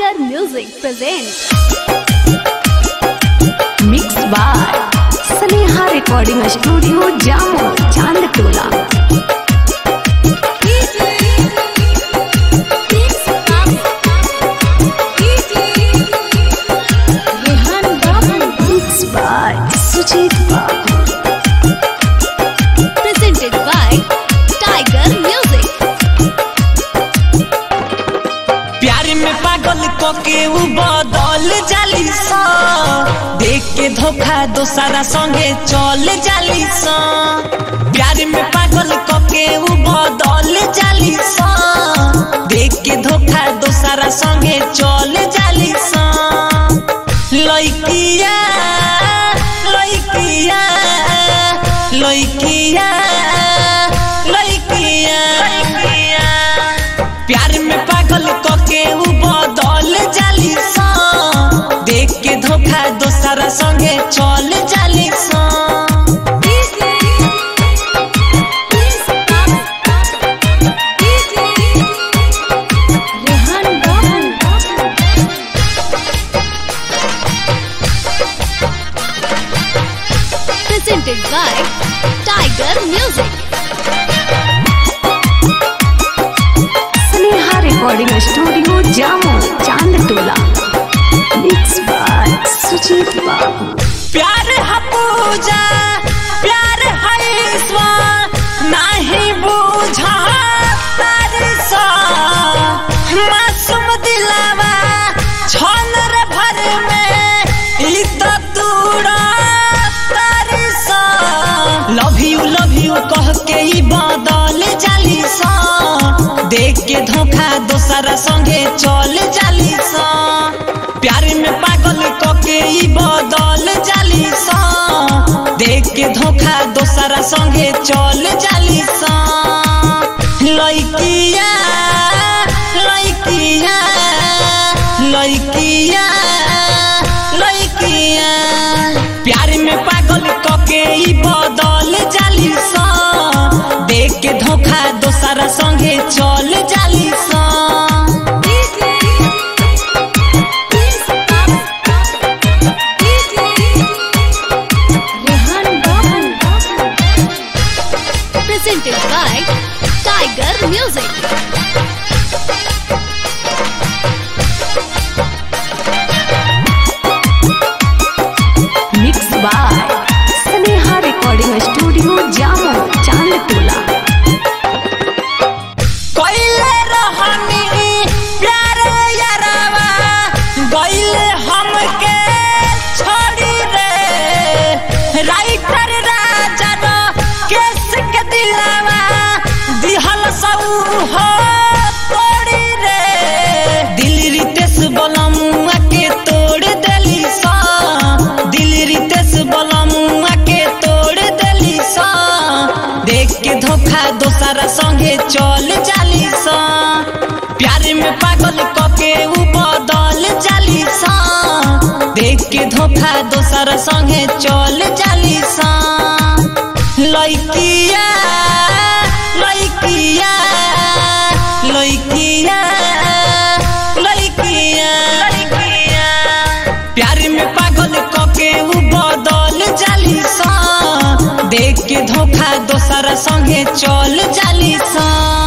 Tiger Music presents Mixed by Sneha Recording Studio Jammu Chandtola Mixed by Sujit Babu Presented by Tiger Music प्यार में पागल को के उ बदल जाली सा देख के धोखा दोसरा संगे चल जाली सा प्यार में पागल को के उ बदल जाली सा देख के धोखा दोसरा संगे चल जाली सा लइकिया लइकिया लइकिया लइकिया लइकिया प्यार में पागल को के उ बदल जाली सा देख के धोखा दोसरा संगे चल जाली सा Presented by Tiger Music Sneha Recording Studio Jammu Chandtola Mixed by Sujit Babu प्यार है पूजा प्यार है ईश्वर नहीं बूझा तारी सा मासूम दिलावा छल रे भर में ई तो तूड़ा तारी सा लव यू लव यू कह के ई बदल जाली सा देख के धोखा दोसरा संगे चल जाली सा प्यार में पागल क के ई बदल जाली सा देख के धोखा दोसरा संगे चल जाली सा लइकिया लइकिया लइकिया लइकिया प्यार में पागल क के ई बदल जाली सा देख के धोखा दोसरा संगे चल जाली सा Presented by Tiger Music Mixed by Sneha Recording Studio Jammu Chandtola कइले रहनी प्यार यारावा गइले हमके छोड़ी रे राइटर राजा रो केस के दिलावा दिहल सब हो तोड़ी रे दिल रितेश बलमुआ के तोड़ देली सा दिल रितेश बलमुआ के तोड़ देली सा देख के धोखा दोसरा संगे चल जाली सा प्यार में पागल क के उ बदल जाली सा देख के धोखा दोसरा संगे चल जाली सा लइकिया लइकिया लइकिया लइकिया लइकिया प्यार में पागल क के उ बदल जाली सा देख के धोखा दोसरा संगे चल जाली सा